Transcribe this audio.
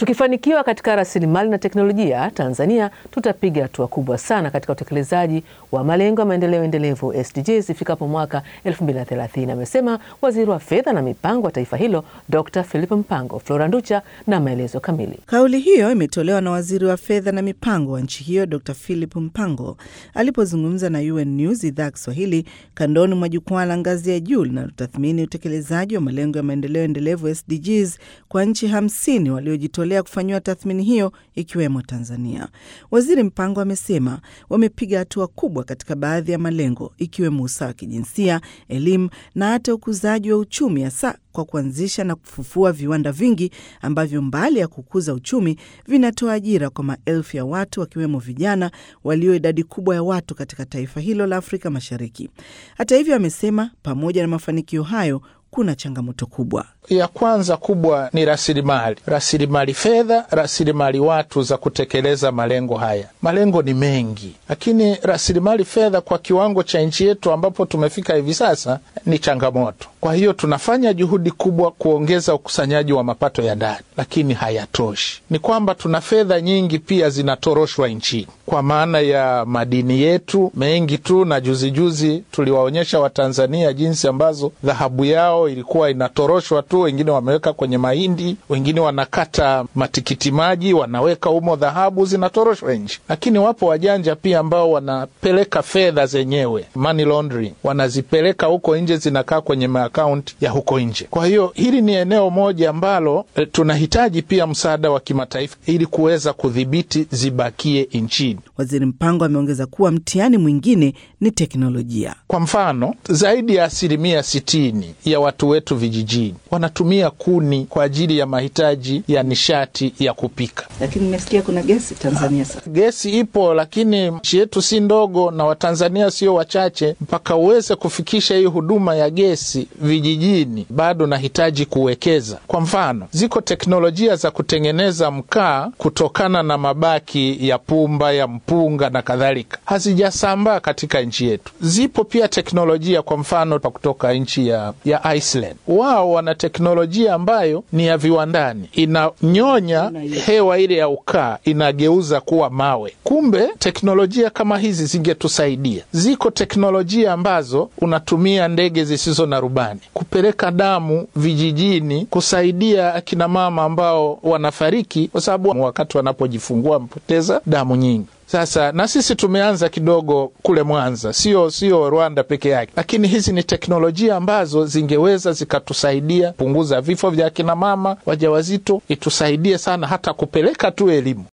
Tukifanikiwa katika rasilimali na teknolojia, Tanzania tutapiga hatua kubwa sana katika utekelezaji wa malengo ya maendeleo endelevu SDGs ifikapo mwaka 2030, amesema waziri wa fedha na mipango wa taifa hilo Dr. Philip Mpango. Flora Nducha na maelezo kamili. Kauli hiyo imetolewa na waziri wa fedha na mipango wa nchi hiyo Dr. Philip Mpango alipozungumza na UN News idhaa ya Kiswahili kandoni mwa jukwaa la ngazi ya juu linalotathmini utekelezaji wa malengo ya maendeleo endelevu SDGs kwa nchi hamsini waliojitolea kufanyiwa tathmini hiyo ikiwemo Tanzania. Waziri Mpango amesema wamepiga hatua kubwa katika baadhi ya malengo ikiwemo usawa wa kijinsia, elimu na hata ukuzaji wa uchumi, hasa kwa kuanzisha na kufufua viwanda vingi ambavyo mbali ya kukuza uchumi vinatoa ajira kwa maelfu ya watu wakiwemo vijana walio idadi kubwa ya watu katika taifa hilo la Afrika Mashariki. Hata hivyo, amesema pamoja na mafanikio hayo kuna changamoto kubwa. Ya kwanza kubwa ni rasilimali, rasilimali fedha, rasilimali watu za kutekeleza malengo haya. Malengo ni mengi, lakini rasilimali fedha kwa kiwango cha nchi yetu ambapo tumefika hivi sasa ni changamoto. Kwa hiyo tunafanya juhudi kubwa kuongeza ukusanyaji wa mapato ya ndani, lakini hayatoshi. Ni kwamba tuna fedha nyingi pia zinatoroshwa nchini kwa maana ya madini yetu mengi tu, na juzijuzi juzi tuliwaonyesha Watanzania jinsi ambazo dhahabu yao ilikuwa inatoroshwa tu. Wengine wameweka kwenye mahindi, wengine wanakata matikiti maji wanaweka humo dhahabu, zinatoroshwa nchi. Lakini wapo wajanja pia ambao wanapeleka fedha zenyewe, money laundering, wanazipeleka huko nje, zinakaa kwenye maakaunti ya huko nje. Kwa hiyo hili ni eneo moja ambalo e, tunahitaji pia msaada wa kimataifa ili kuweza kudhibiti zibakie nchini. Waziri Mpango ameongeza kuwa mtihani mwingine ni teknolojia. Kwa mfano, zaidi ya asilimia sitini ya watu wetu vijijini wanatumia kuni kwa ajili ya mahitaji ya nishati ya kupika. Lakini nimesikia kuna gesi Tanzania sasa. Gesi ipo, lakini nchi yetu si ndogo na Watanzania sio wachache. Mpaka uweze kufikisha hii huduma ya gesi vijijini, bado nahitaji kuwekeza. Kwa mfano, ziko teknolojia za kutengeneza mkaa kutokana na mabaki ya pumba ya mpunga na kadhalika, hazijasambaa katika nchi yetu. Zipo pia teknolojia, kwa mfano kutoka nchi ya, ya Iceland. Wao wana teknolojia ambayo ni ya viwandani, inanyonya hewa ile ya ukaa inageuza kuwa mawe. Kumbe teknolojia kama hizi zingetusaidia. Ziko teknolojia ambazo unatumia ndege zisizo na rubani kupeleka damu vijijini, kusaidia akina mama ambao wanafariki kwa sababu wakati wanapojifungua wamepoteza damu nyingi. Sasa na sisi tumeanza kidogo kule Mwanza, sio sio Rwanda peke yake, lakini hizi ni teknolojia ambazo zingeweza zikatusaidia kupunguza vifo vya akina mama wajawazito, itusaidie sana hata kupeleka tu elimu.